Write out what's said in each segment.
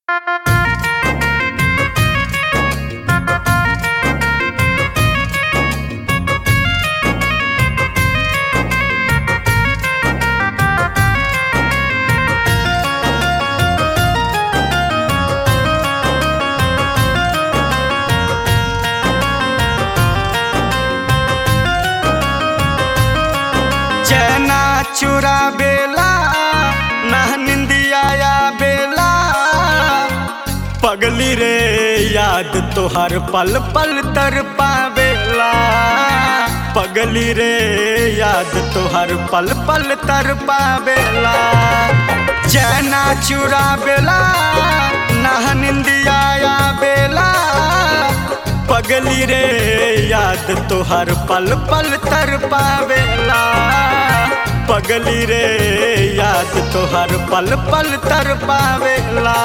चैना चुरा बेला ना निंदिया या बेला पगली रे याद तोहर पल पल तर पावेला पगली रे याद तोहर पल पल तर पावेला चैना चुरा बेला ना निंदिया या बेला पगली रे याद तोहर पल पल तर पावेला पगली रे याद तोहर पल पल तर पावेला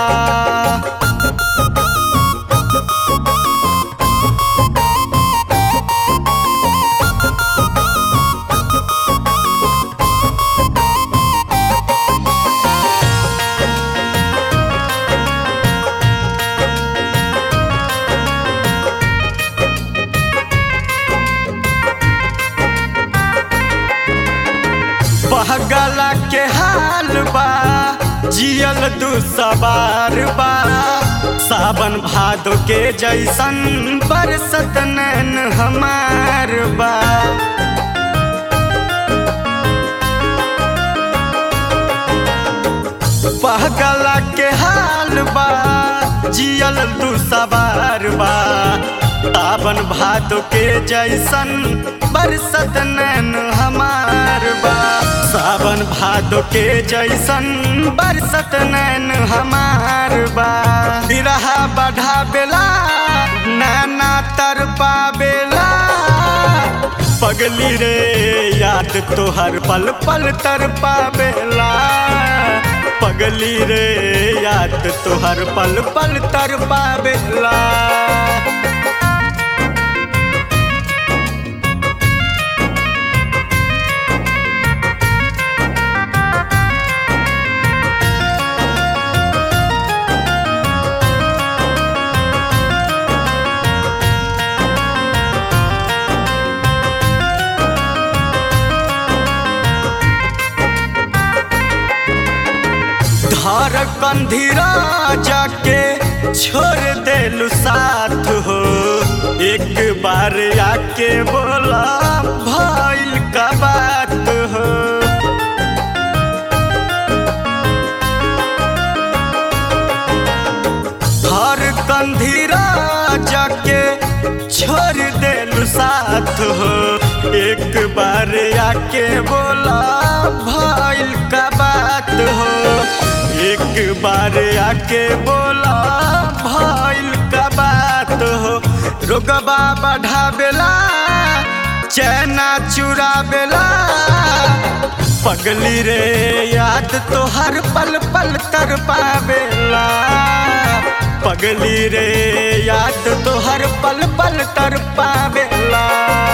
बहगला के हाल बा जियल दू सवार बा सावन भादो के जैसन बरसत नैन हमार बा पहगला के हाल बा जियल दू सवार बा सावन भादो के जैसन बरसत नैन हमार बा सावन भादो के जैसन बरसत नैन हमार बा बिरहा बढ़ा बेला नैना तर पावेला पगली रे याद तोहर पल पल तर पावेला पगली रे याद तोहर पल पल तर पावेला धर कंधिरा जाके छोड़ देलू साथ हो एक बार आके बोला भइल का बात हो हर कंधिरा जाके छोड़ देलू साथ हो एक बार आके बोला भइल का बात हो एक बार आके बोला भइल का बात हो रोगबा बढ़ावेला चैना चुरावेला पगली रे याद तो हर पल पल तर पावेला पगली रे याद तो हर पल पल तर पावेला